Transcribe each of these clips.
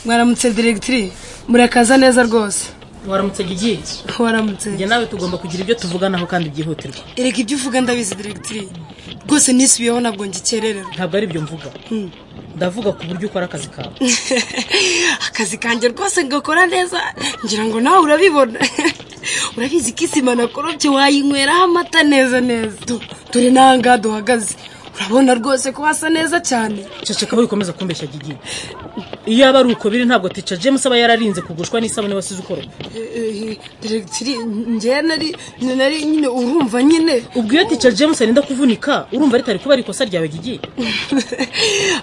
waramutse diregitiri murakaza neza rwose waramutse gigiye waramutse njye nawe tugomba kugira ibyo tuvuganaho kandi byihutirwa erega ibyo uvuga ndabizi diregitiri rwose nisubiyeho ntabwo ngikerererwa ntabwo ari byo mvuga ndavuga ku buryo ukora akazi kawe akazi kanjye rwose ngakora neza ngira ngo nawe urabibona urabizi ko isima nakorobye wayinyweramo amata neza neza dore n'aha ngaha duhagaze urabona rwose ko hasa neza cyane ceceka aho bikomeza kumbeshya gigiye iyo aba ari uko biri ntabwo tica james aba yararinze kugushwa n'isabune wasize ukoropa diregitiri njyewe nari nari nyine urumva nyine ubwo iyo tica james arinda kuvunika urumva ritari kuba ari ikosa ryawe gigiye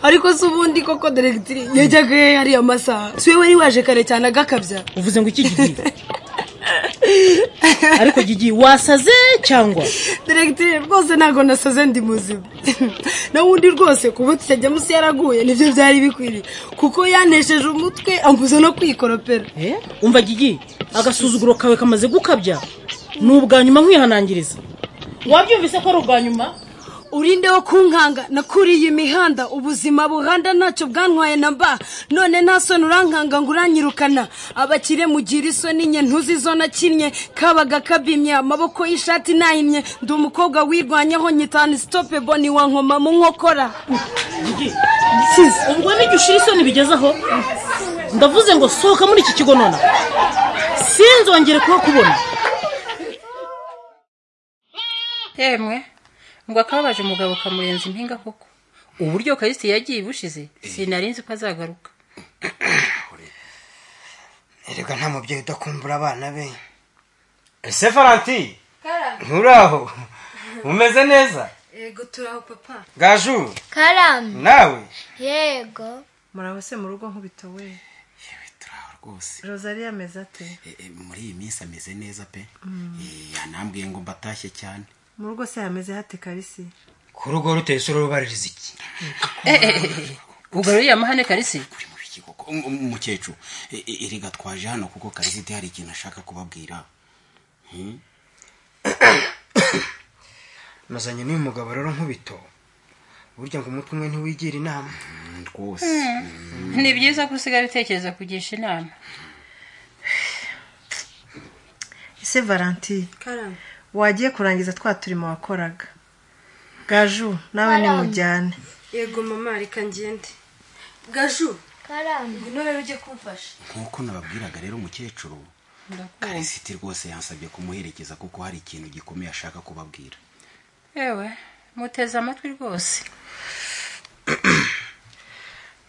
ariko si ubundi koko diregitiri yajyaga he hariya masaha si we wari waje kare cyane agakabya uvuze ngo iki gigiye ariko gigiye wasaze cyangwa diregiteri rwose ntabwo nasaze ndi muzima n'ubundi rwose kuba tutajya munsi yaraguye nibyo byari bikwiriye kuko yanesheje umutwe ambuza no kwikoropera umva gigiye agasuzuguro kawe kamaze gukabya ni ubwa nyuma nkwihanangiriza wabyumvise ko ari ubwa nyuma urinde wo kunkanga nakuriye imihanda ubuzima buhanda ntacyo bwantwaye na mba none nta soni urankanga ngo uranyirukana abakire mugira isoni nke ntuzi izo nakinnye kabaga kabimye amaboko y'ishati nahimye ndi umukobwa wirwanyaho nyitana sitope boni wa nkoma mu nkokora ubwo n'igihe ushira isoni bigezeho ndavuze ngo sohoka muri iki kigo nona sinzongere kuhakubona yemwe ngo akababaje umugabo kamurenza impinga koko uburyo kayisite yagiye ibushize sinari nzi ko azagaruka erega nta mubyeyi udakumbura abana be ese faranti nturaho umeze neza yego turaho papa gaju karamu nawe yego muraho se mu rugo nkubita we yewe turaho rwose rosaliya ameze ate Eh, eh, muri iyi minsi ameze neza pe Eh, yanambwiye ngo mbatashye cyane mu rugo se hameze hate karisi ku rugo ruteye isura rubaririza iki ugaruriye amahane karisi uri mu biki koko Um- um- umukecuru eh, eh, erega twaje hano kuko karisiti hari ikintu ashaka kubabwira nazanye n'uyu mugabo rero nkubito burya ngo umutwe umwe ntiwigira inama Mm, rwose ni byiza ko usigaye utekereza kugisha inama ese valanti karamu wagiye kurangiza twa turimo wakoraga gaju nawe nimujyane yego mama reka ngende gaju karamu ubu nawe ujye kumfasha nk'uko nababwiraga rero umukecuru karisiti rwose yansabye kumuherekeza kuko hari ikintu gikomeye ashaka kubabwira yewe muteze amatwi rwose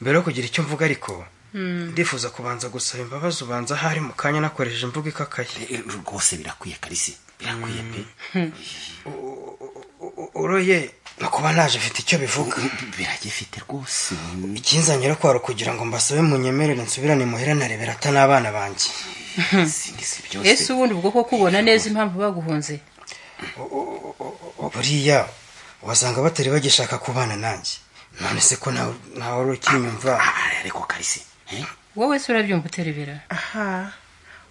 mbere yo kugira icyo mvuga ariko ndifuza kubanza gusaba imbabazi ubanza ahari mu kanya nakoresheje imvugo ikakaye Eh, eh, rwose birakwiye karisi birakwiye pe uroye no kuba naje mfite icyo bivuga biragifite rwose ikinzanye rero kwari ukugira ngo mbasabe munyemerere nsubirane muhera narebera atan'abana banjye Sinzi si byose ese ubundi ubwo ko kubona neza impamvu baguhunze buriya wasanga batari bagishaka kubana nanjye none se ko nawe nawe wari ukinyumva Ah, ariko karisi eh? wowe se urabyumva uterebera aha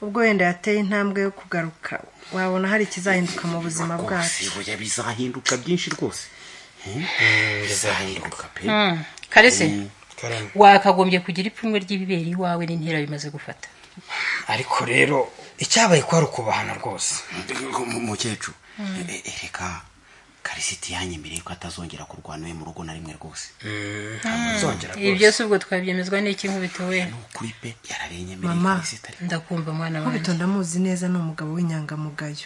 ubwo wenda yateye intambwe yo kugaruka wabona hari ikizahinduka mu buzima bwacu rwose oya bizahinduka byinshi rwose bizahinduka pe karisi Karamu. wakagombye kugira ipfunwe ry'ibiberi iwawe n'intera bimaze gufata ariko rero icyabaye ko ari ukubahana rwose Mu- mukecuru Eh, eh, reka karisiti yanyemereye ko atazongera kurwana iwe mu rugo na rimwe rwose uzongera ibi byose ubwo twabyemezwa n'iki nkubito we ni ukuri pe yararenyemereye Mama. karisiti ariko ndakumva mwana wanjye nkubito ndamuzi neza ni umugabo w'inyangamugayo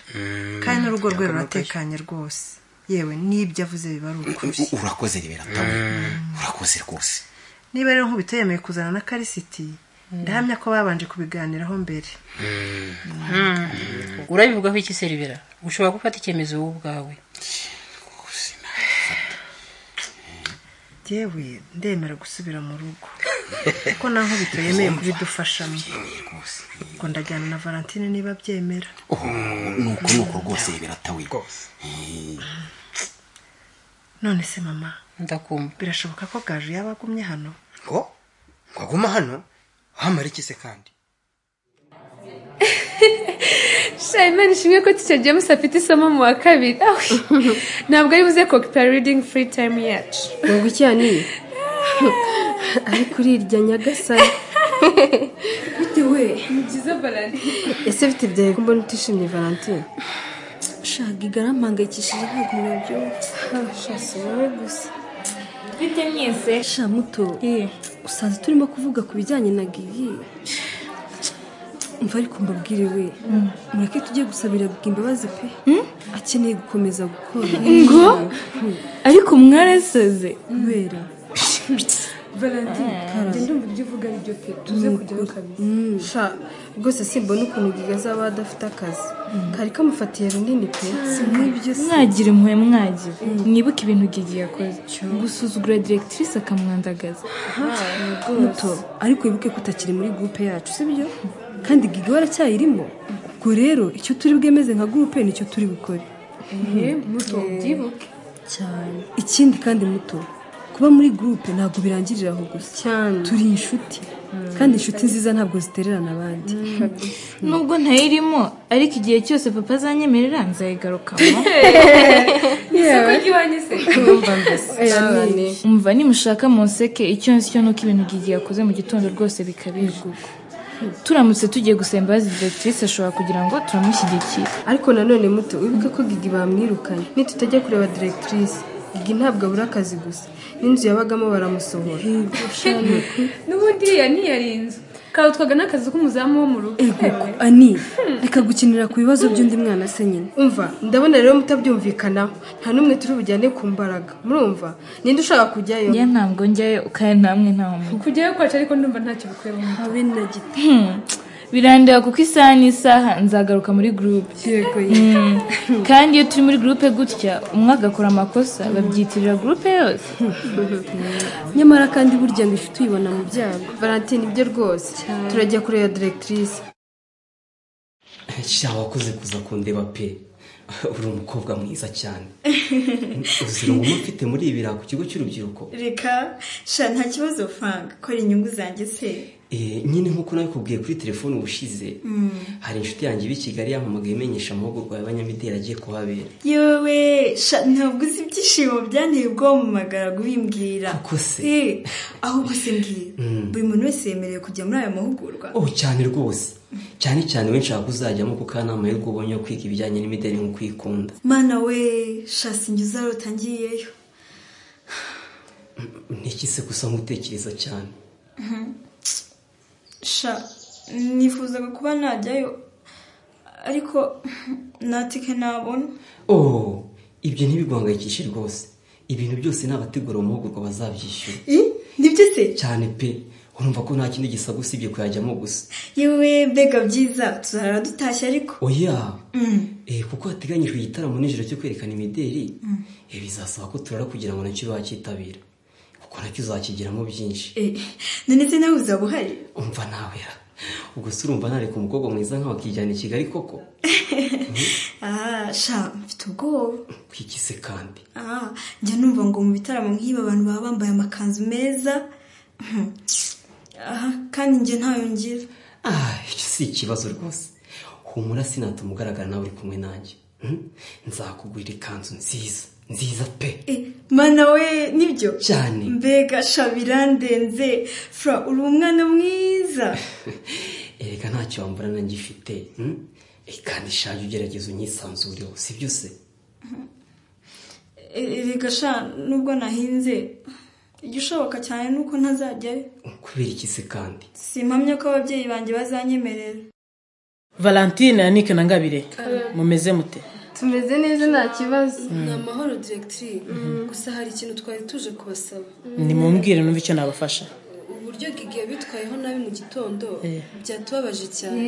kandi n'urugo rwe ruratekanye rwose yewe n'ibyo avuze biba ari ukuri U- urakoze ribera tawe urakoze rwose niba rero nkubito yemeye kuzana na karisiti ndahamya ko babanje kubiganiraho mbere urabivugaho iki se ribera ushobora gufata icyemezo wowe ubwawe yewe ndemera gusubira mu rugo kuko na nkubito yemeye kubidufashamo ubwo ndajyana na valentine niba abyemera Oh, ni uku ni uku rwose ribera tawe none se mama ndakumva birashoboka ko gaju yaba agumye hano ngo ngo aguma hano ahamara iki se kandi shayimani ishimwe ko ticyo james afite isomo mu wa kabiri awe ntabwo ari buze kokipa reading free time yacu ngo iki yani ari kuri irya nyagasani bitewe ni byiza valentine ese bite byari kumbona utishimye valentine shaga igarampangayikishije ntabwo mwabyumva shasi wowe gusa bite mwese sha muto usanze turimo kuvuga ku bijyanye na gigi mva ariko mbabwire we mureke tujye gusabira guga imbabazi pe akeneye gukomeza gukora ngo ariko mwarasaze kubera valentine genda umva ibyo uvuga ari byo pe tuze kujyaho kabisa sha rwose simbona ukuntu giga azaba adafite akazi kari kamufatiye runini pe n'ibyo se mwagira impuhwe mwagira mwibuke ibintu gigi yakoze gusuzugura diregitirise akamwandagaza muto ariko wibuke ko utakiri muri gurupe yacu sibyo kandi giga waracyayirimo ubwo rero icyo turi bwemeze nka gurupe nicyo turi bukore muto byibuke cyane ikindi kandi muto kuba muri gurupe ntabwo birangirira aho gusa cyane turi inshuti kandi inshuti nziza ntabwo zitererana abandi nubwo ntayirimo ariko igihe cyose papa azanyemerera nzayigarukamo isoko ry'iwanyu se cyane umva nimushaka munseke icyo nsicyo ni uko ibintu gigi yakoze mu gitondo rwose bikabije turamutse tugiye gusaba imbabazi diregitirise ashobora kugira ngo turamushyigikire ariko nanone muto wibuke ko gigi bamwirukanye nitutajya kureba diregitirise gigi ntabwo abura akazi gusa n'inzu yabagamo baramusohora n'ubundi iriya ntiyari inzu kawutwaga n'akazi k'umuzamu wo mu rugo Ego, ani reka gukinira ku bibazo by'undi mwana se nyine umva ndabona rero mutabyumvikanaho nta n'umwe turi bujyane ku mbaraga murumva ninde ushaka kujyayo njye ntabwo njyayo kandi namwe ntawe mujya kujyayo kwacu ariko ndumva ntacyo bikwiye mu mutwe habe na gito birandeba kuko isaha n'isaha nzagaruka muri gurupe yego ye Mm. kandi iyo turi muri gurupe gutya umwe agakora amakosa babyitirira gurupe yose nyamara kandi burya ngo ifite uyibona mu byago valentine ibyo rwose turajya kureba diregitirise sha wakoze kuza kundeba pe uri umukobwa mwiza cyane uzira nguma mfite muri ibi ku kigo cy'urubyiruko reka sha nta kibazo fanga kora inyungu zanjye se Eh, nyine nk'uko nabikubwiye kuri telefone ubushize hari inshuti yanjye iba i kigali yampamagaye imenyesha amahugurwa y'abanyamideli agiye kuhabera yewe sha ntabwo uzi ibyishimo byanteye ubwoba mu magaragu bimbwira Koko se. Eh, ahubwo se mbwira Mm. buri muntu wese yemerewe kujya muri aya mahugurwa oh cyane rwose cyane cyane we nshaka kuzajyamo kuko aha ni amahirwe ubonye yo kwiga ibijyanye n'imideli nko kwikunda mana we sha sinjye uzarota ngiyeyo niki se gusa nkutekereza cyane sha nifuzaga kuba najyayo ariko natike nabona oh ibyo ntibiguhangayikishe rwose ibintu byose ni abategura amahugurwa bazabyishyura nibyo se cyane pe urumva ko nta kindi gisaba usibye kuyajyamo gusa yewe mbega byiza tuzarara dutashye ariko oya Mm. Eh, kuko hateganyijwe igitaramo nijoro cyo kwerekana imideli eh, bizasaba ko turara kugira ngo nacyo bacyitabira kuko nacyo uzakigiramo byinshi Eh, none se nawe uzaba uhari umva nawera ubwo se urumva nareka umukobwa mwiza nkawe akijyana i kigali koko aha sha mfite ubwoba kwiki se kandi aha njya numva ngo mu bitaramo nk'ibi abantu baba bambaye amakanzu meza Hmm. aha kandi njye ntayo ngira ah icyo si ikibazo rwose humura sinatuma ugaragara nawe uri kumwe nanjye Hmm? nzakugurira ikanzu nziza nziza pe Eh, mana we nibyo cyane mbega sha birandenze fra uri umwana mwiza erega ntacyo wambura na ngifite hmm? Eh, kandi shaje ugerageza unyisanzureho sibyo se Eh, erega sha nubwo nahinze igishoboka cyane ni uko ntazajyayo kubera iki se kandi simpamya ko ababyeyi banjye bazanyemerera valentine ya nike na ngabire mumeze mute tumeze neza nta kibazo ni amahoro diregitiri gusa hari ikintu twari tuje kubasaba nimumbwire numve icyo nabafasha uburyo gigi yabitwayeho nabi mu gitondo byatubabaje cyane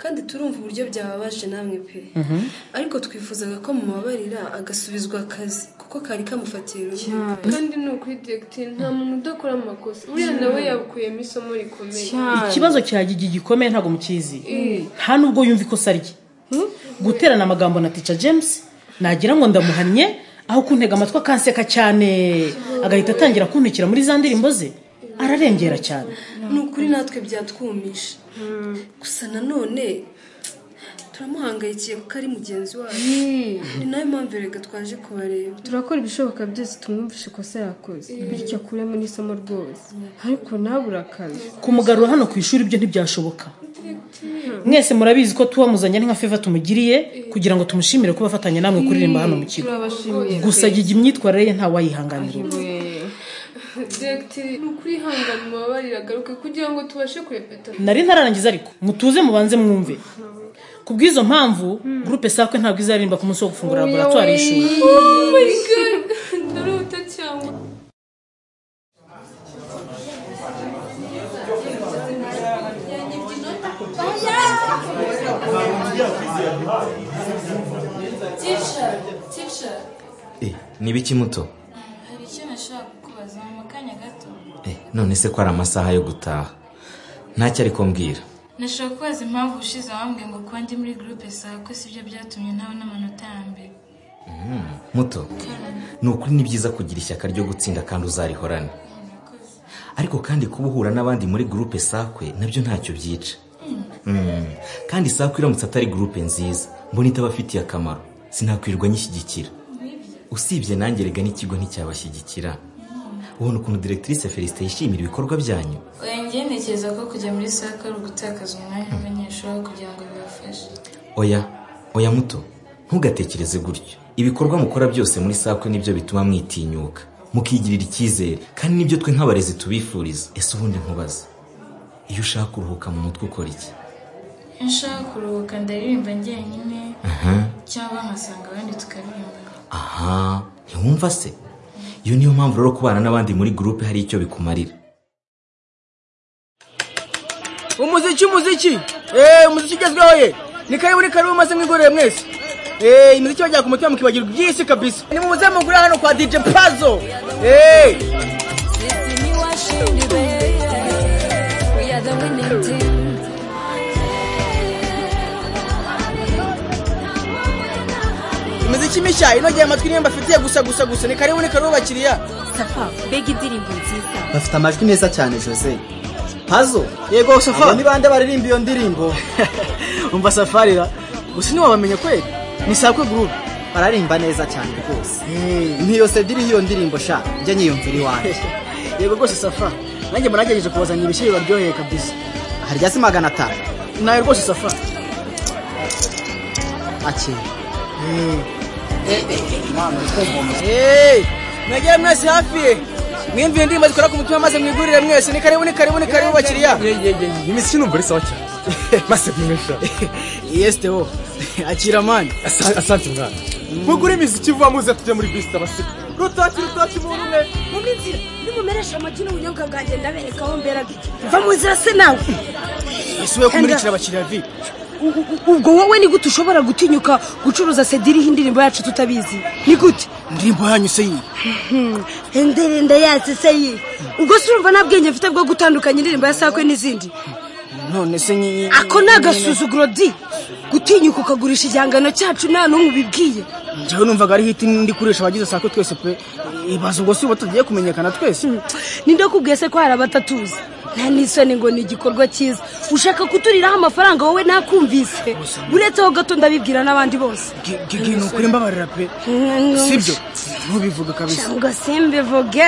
kandi turumva uburyo byababaje namwe pe ariko twifuzaga ko mubabarira agasubizwa akazi kuko kari kamufatiye runini kandi ni ukuri diregiteri nta muntu udakora amakosa uriya nawe yakuyemo isomo rikomeye ikibazo cya gigi gikomeye ntabwo mukizi nta nubwo yumva ikosa rye guterana amagambo na tica james nagira ngo ndamuhannye aho kuntega amatwi akanseka cyane agahita atangira kuntukira muri za ndirimbo ze ararengera cyane ni ukuri natwe byatwumisha gusa nanone turamuhangayikiye kuko ari mugenzi wacu ni nayo mpamvu reka twaje kubareba turakora ibishoboka byose tumwumvishe ikosa yakoze Mm. bityo akuremo n'isomo rwose ariko nawe urakaze kumugarura hano ku ishuri ibyo ntibyashoboka mwese murabizi ko tuwamuzanye ari nka feva tumugiriye kugira ngo tumushimire kuba afatanya namwe kuririmba hano mu kigo turabashimiye gusa yiga imyitwarire ye ntawayihanganira Directeur, ni ukuri hangana mubabarire agaruke kugira ngo tubashe kurepeta nari ntararangiza ariko mutuze mubanze mwumve ku bw'izo mpamvu gurupe sakwe ntabwo izaririmba ku munsi wo gufungura laboratwari y'ishuri Oh my god ndarota cyangwa ni biki muto hari icyo nashaka kukubaza mu kanya gato none se ko ari amasaha yo gutaha ntacyo ari kumbwira nashaka kubaza impamvu ushize wambwiye ngo kuba ndi muri gurupe sawa ko sibyo byatumye ntawe n'amanota ya mbere Mm, muto ni ukuri ni byiza kugira ishyaka ryo gutsinda kandi uzarihorane ariko kandi kuba uhura n'abandi muri gurupe sakwe nabyo ntacyo byica Mm, kandi sakwe iramutse atari gurupe nziza mbona itabafitiye akamaro sinakwirirwa nyishyigikira usibye nanjye rega n'ikigo nticyabashyigikira ubona ukuntu direkitirise felicite yishimira ibikorwa byanyu oya ngewe ntekereza ko kujya muri sako ari ugutakaza umwanya w'abanyeshuri aho kugira ngo bibafashe oya oya muto ntugatekereze gutyo ibikorwa mukora byose muri sakwe nibyo bituma mwitinyuka mukigirira icyizere kandi nibyo twe nk'abarezi tubifuriza ese ubundi nkubaza iyo ushaka kuruhuka mu mutwe ukora iki iyo nshaka kuruhuka ndaririmba njyenyine aha cyangwa nkasanga abandi tukaririmba aha ntiwumva se iyo niyo mpamvu rero kubana n'abandi muri gurupe hari icyo bikumarira umuziki umuziki eee umuziki ugezweho ye ni kayiburi karibu maze mwigorere mwese eee imiziki bajya ku mutima mukibagirwa iby'isi kabisa ni muze mugure hano kwa dj pazo eee imiziki mishya inogeye amatwi niyo mbafitiye gusa gusa gusa ni karibu ni karibu bakiriya safa mbega indirimbo nziza bafite amajwi meza cyane jose pazo yego safa abo ni bande baririmba iyo ndirimbo umva safarira gusa ntiwabamenya kweli ni sakwe gurupe bararimba neza cyane rwose ntiyosebye iyo ndirimbo sha njye nyiyumvira iwanjye yego rwose safa nanjye muragerageje kubazanira ibishya bibaryoheye kabisa harya si magana atanu nawe rwose safa akeye Hey, mwegere mwese hafi ye mwiyumvire indirimbo zikora ku mutima maze mwigurire mwese ni karibu ni karibu ni karibu bakiriya imiziki numva ari sawa cyane maze mwimesha yesite wo akira mani asante mwana mugure imiziki vuba muze tujye muri bisi abasirikare rutoki rutoki umuntu umwe mu minzira nimumeresha amakino ubunyobwa bwanjye ndabereka aho mberaga iki va mu nzira se nawe ese we kumurikira abakiriya vi U- u- u- ubwo wowe ni gute ushobora gutinyuka gucuruza sediriho indirimbo yacu tutabizi ni gute indirimbo yanyu se iyi indirimbo yacu se iyi ubwo se urumva nta bwenge mfite bwo gutandukanya indirimbo ya sakwe n'izindi none se nyi ako ni agasuzuguro di gutinyuka ukagurisha igihangano cyacu nta n'umwe ubibwiye njyewe numvaga ari hiti ndi kurisha abagize sako twese pe ibaza ubwo si ubu tugiye kumenyekana twese ninde wakubwiye se ko hari abatatuzi nta n'isoni ngo ni igikorwa cyiza ushaka kuturiraho amafaranga wowe ntakumvise uretseho gato ndabibwira n'abandi bose gigi ni ukuri mbabarira pe sibyo ntubivuga kabisa ngo simbivuge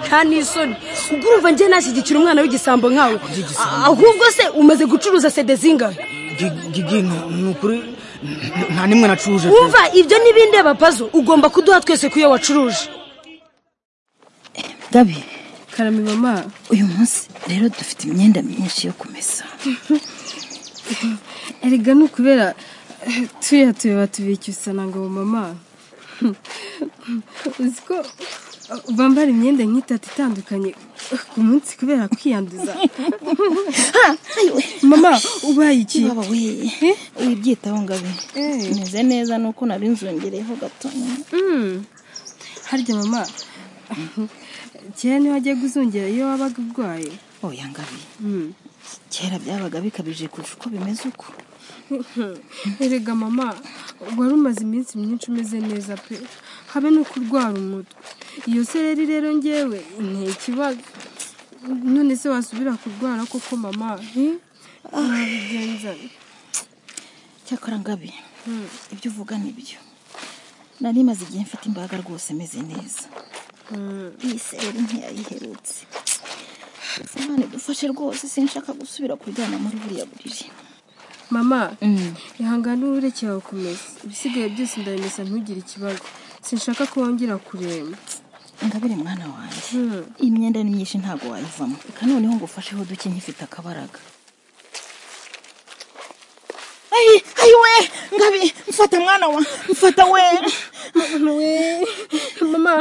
nta n'isoni ubwo urumva njye nashyigikira umwana w'igisambo nkawe A- ahubwo se umaze gucuruza sede zingahe Gi- gigi ni- ni ukuri n- nta nimwe nacuje pe. wumva ibyo n'ibindi abapazo ugomba kuduha twese ku iyo wacuruje gabi karame mama uyu munsi rero dufite imyenda myinshi yo kumesa erega ni ukubera eh, turiya tubeba tubicyusana ngo mama uzi ko eh, bambara imyenda nk'itatu itandukanye eh, ku munsi kubera kwiyanduza mama ubaye iki baba we wibyitaho ngabe meze neza nuko nari nzongereyeho gatonya Mm. harya mama kera niho wagiye kuzongera iyo wabaga urwaye oya ngabe kera byabaga bikabije kurusha uko bimeze uko erega mama wari umaze iminsi myinshi umeze neza pe habe no kurwara umutwe iyo sereri rero ngewe ntekibazo none se wasubira kurwara koko mama ntabigenza cyakora ngabe ibyo uvuga ni byo nari maze igihe mfite imbaraga rwose meze neza iyi sereri ntiyayiherutse imana idufashe rwose sinshaka gusubira kuryama muri buriya buriri mama ihangane ureke yawe kumesa ibisigaye byose ndabimesa ntugire ikibazo sinshaka ko wongera kuremba ingabire mwana wanjye iyi myenda ni myinshi ntabwo wayivamo reka noneho ngo ufasheho duke nkifite akabaraga ayi ayi we ngabi mfata mwana wa mfata we mwana we mama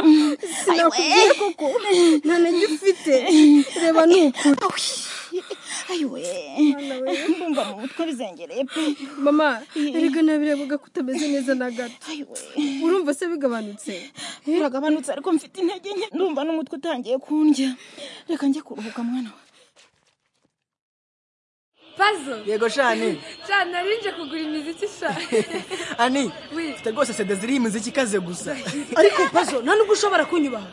sinakubwira koko nta nage ufite reba ni ukuri ayi we mbumva mu mutwe bizengereye pe mama erega nabirebaga ko utameze neza na gato urumva se bigabanutse biragabanutse ariko mfite intege nke ndumva n'umutwe utangiye kundya reka njye kuruhuka mwana wa pazo yego shani cyane narinje kugura imiziki sha ani mfite rwose sede ziriho imiziki ikaze gusa ariko pazo nta nubwo ushobora kunyubaho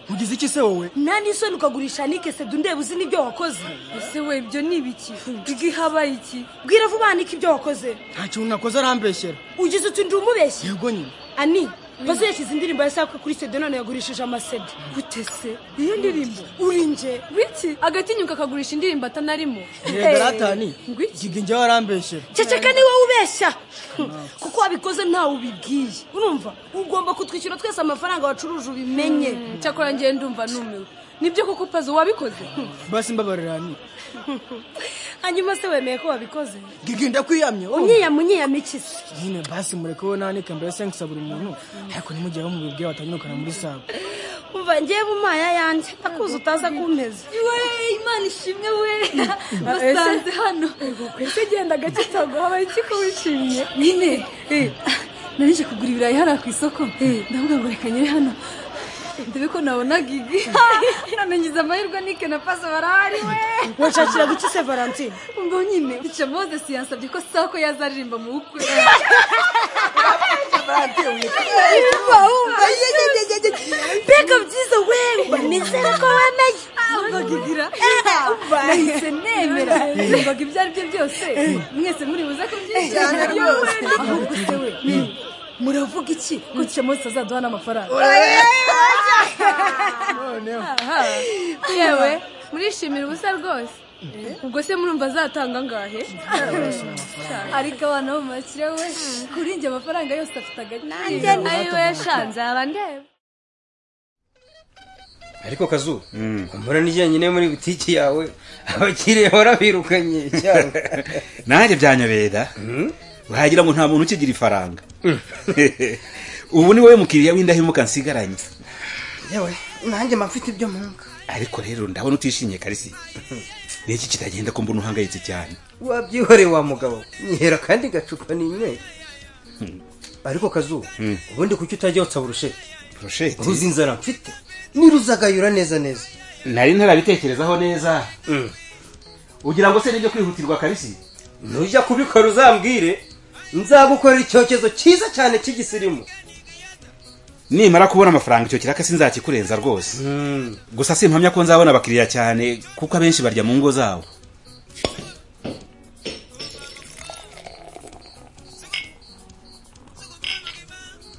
ugize iki se wowe nta n'isoni ukagurisha nike se ndeba uzi n'ibyo wakoze ese we ibyo ni ibiki bwiga ihabaye iki bwira vuba nike ibyo wakoze nta kintu nakoze arambeshyera ugize uti ndi umubeshyi yego nyine ani pazo yashyize indirimbo yashaka kuri sede none yagurishije amasede gute se iyo ndirimbo uri nje wiki agatinyuka akagurisha indirimbo atanarimo yego ratani giga njyewe arambeshyera ceceka ni wowe ubeshya kuko wabikoze ntawe ubibwiye urumva ugomba kutwishyura twese amafaranga wacuruje ubimenye cyakora ngewe ndumva numiwe nibyo kuko pazo wabikoze basi mbabarira ni hanyuma se wemeye ko wabikoze giga ndakwiyamye wowe. unyiyama unyiyama iki se nyine basi mureke we nanike mbere se ngusabura umuntu ariko ntimujye bamubibwira batanyirukana muri sabo umva ngewe umaya yanjye akuzi utaza kumpeza we imana ishimwe we basanze hano ese genda gake utaguhabaye iki ko wishimye nyine narije kugura ibirayi hariya ku isoko ndavuga ngo reka nyere hano ndebe ko nabona gigi none ngize amahirwe nike na paso barahari we washakira guki se valentine ngo nyine icyo mozesi yansabye ko sako yazaririmba mu bukwe mbega byiza we banezera ko wemeye mbagigira nahise nemera mbaga ibyo ari byo byose mwese muri buze Cyane kubyishimira rwose. ahubwo se we muravuga iki ko icyo mozesi azaduha n'amafaranga yewe murishimira ubusa rwose ubwo se murumva azatanga angahe ariko abana bo makire we kuri njye amafaranga yose afite agaciro ni- ayiwe yashanze abandeba ariko kazu kumbura n'ijyanye muri butiki yawe abakiriya barabirukanye cyane nanjye byanyobeye da wagira ngo nta muntu ukigira ifaranga ubu ni wowe mukiriya w'indahemuka nsigaranye yewe nanjye mba mfite ibyo mpanga ariko rero ndabona utishimye karisi ni iki kitagenda ko mbona uhangayitse cyane wabyihoreye wa mugabo nyihera kandi gacupa n'inyweye ariko kazu ubundi kuki utajya wotsa burusheti burusheti uzi inzara mfite niruzagayura neza neza nari ntarabitekerezaho neza ugira ngo se nibyo kwihutirwa karisi nujya kubikora uzambwire nzagukorera icyokezo cyiza cyane cy'igisirimu nimara kubona amafaranga icyo kiraka sinzakikurenza rwose gusa simpamya ko nzabona abakiriya cyane kuko abenshi barya mu ngo zabo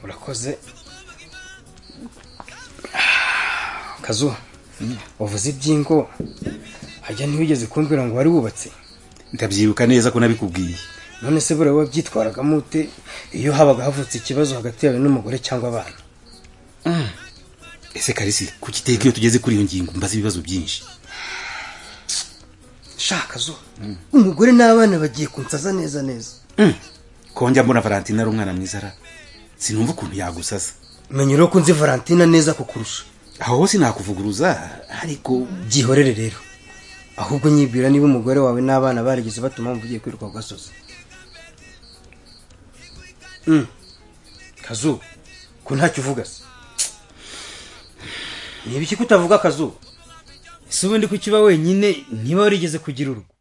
urakoze Ah, kazu uvuze iby'ingo hajya ntiwigeze kumbwira ngo wari wubatse ndabyibuka neza ko nabikubwiye none se buriya wabyitwaragamo ute iyo habaga havutse ikibazo hagati yawe n'umugore cyangwa abana ese karisi kuki iteka iyo tugeze kuri iyo ngingo mbaza ibibazo byinshi shaka zo umugore n'abana bagiye kunsaza neza neza konjya mbona valentine ari umwana mwiza ra sinumva ukuntu yagusasa menya uri ko nzi valentine neza kukurusha aho hose nakuvuguruza ariko byihorere rero ahubwo nyibwira niba umugore wawe n'abana barigeze batuma wumva ugiye kwiruka ku gasozi Mm. kazu ko ntacyo uvuga se ni ibiki ko utavuga kazu ese ubundi kukiba wenyine niba warigeze kugira urugo